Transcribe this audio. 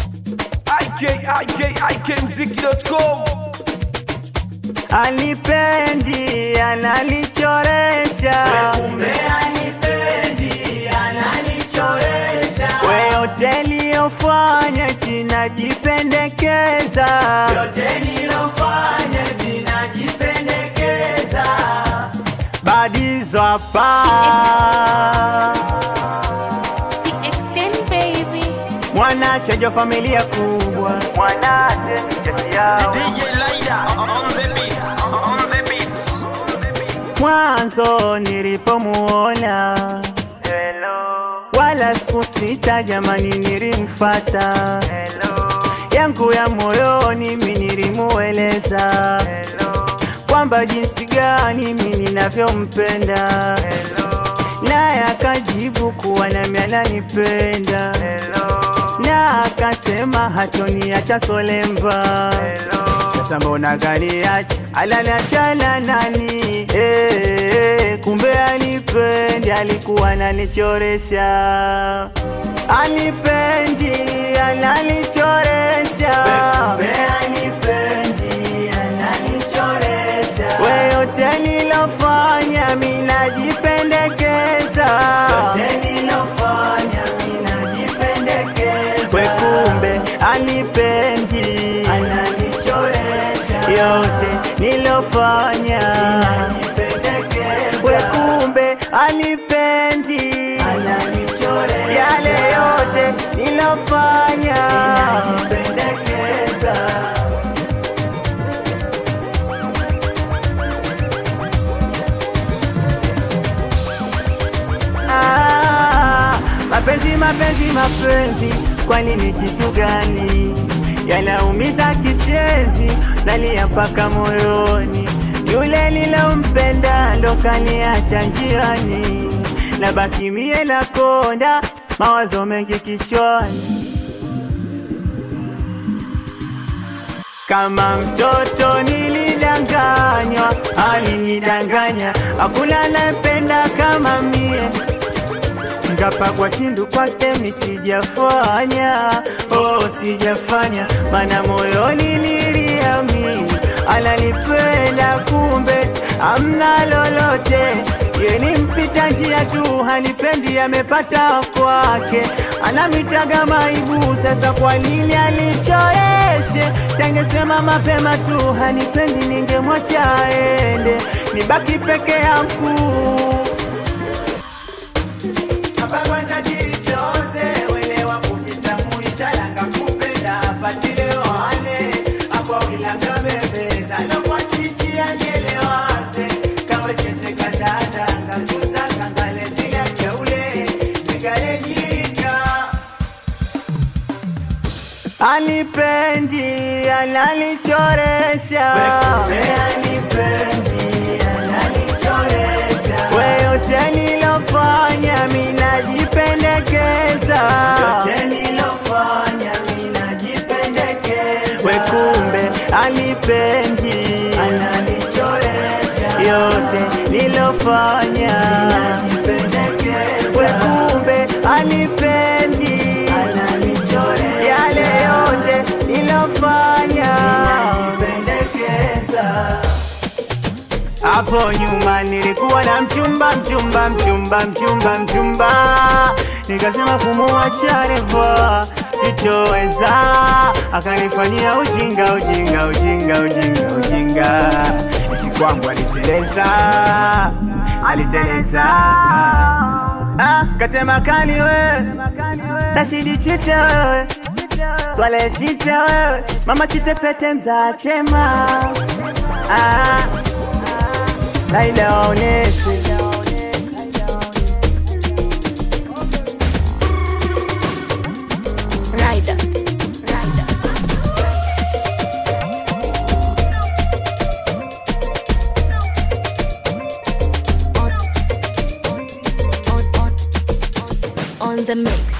ikikmziki.com Anipendi, ananichoresha Kumbe anipendi, ananichoresha. we hoteli yofanya tinajipendekeza Yote nilofanya tinajipendekeza. badizo hapa The extend baby. mwanachejo familia kubwa mwanache ni cheti yao mwanzo nilipomuona wala sikusita jamani nilimfata yangu ya moyoni mi nilimueleza kwamba jinsi gani mi ninavyompenda naye akajibu kuwa nami ananipenda na akasema hatoniacha solemba sasa mbona ganiacha alaniachana nani eh, kumbe anipendi alikuwa ananichoresha anipendi ananichoresha Kumbe anipendi, ananichoresha. we yote nilofanya minajipendekeza Yote nilofanya minajipendekeza. we kumbe anipendi Ananichoresha. yote nilofanya Ninajipendekeza. we kumbe anipendi Ananichoresha. yale yote nilofanya Ninajipendekeza. Ah, mapenzi mapenzi mapenzi kwani ni kitu gani yanaumiza kishenzi nalia mpaka moyoni yule nilompenda ndo kaniacha njiani na baki mie na konda mawazo mengi kichwani kama mtoto nilidanganywa, alinidanganya, hakuna anayependa kama mie. Ngapakwa chindu kwake mi sijafanya, oh sijafanya, mana moyoni niliamini ananipenda, kumbe amna lolote ye ni mpita njia tu, hanipendi, amepata kwake, anamitaga maibu. Sasa kwa nini alichoeshe? Sengesema mapema tu, hanipendi, ningemwacha aende, nibaki peke yangu. Kapagwa tajiri chose, welewa kupita muitalanga kupenda, apatile wane, akwa wilanga bebeza, lokwa chichi anyelewaze, kawe chete katata, ngachusa kangale zile keule, zigale nyika. Anipendi, ananichoresha, Kumbe anipendi, ananichoresha. we yote nilofanya minajipendekeza, Yote nilofanya minajipendekeza. we kumbe anipendi, Ananichoresha. yote nilofanya Ninajipendekeza. we kumbe anipendi, Ananichoresha. yale yote nilofanya Ninajipendekeza. Hapo nyuma nilikuwa na mchumba mchumba mchumba mchumba mchumba, nikasema kumuacha revo sitoweza, akanifanyia ujinga ujinga ujinga ujinga ujinga, eti kwangu aliteleza aliteleza, ah, katema kali we Rashidi chite wewe Swale chite wewe mama chite pete mzaa chema ah. Laila waoneshe Rider. Rider. On, on, on, on, on the mix.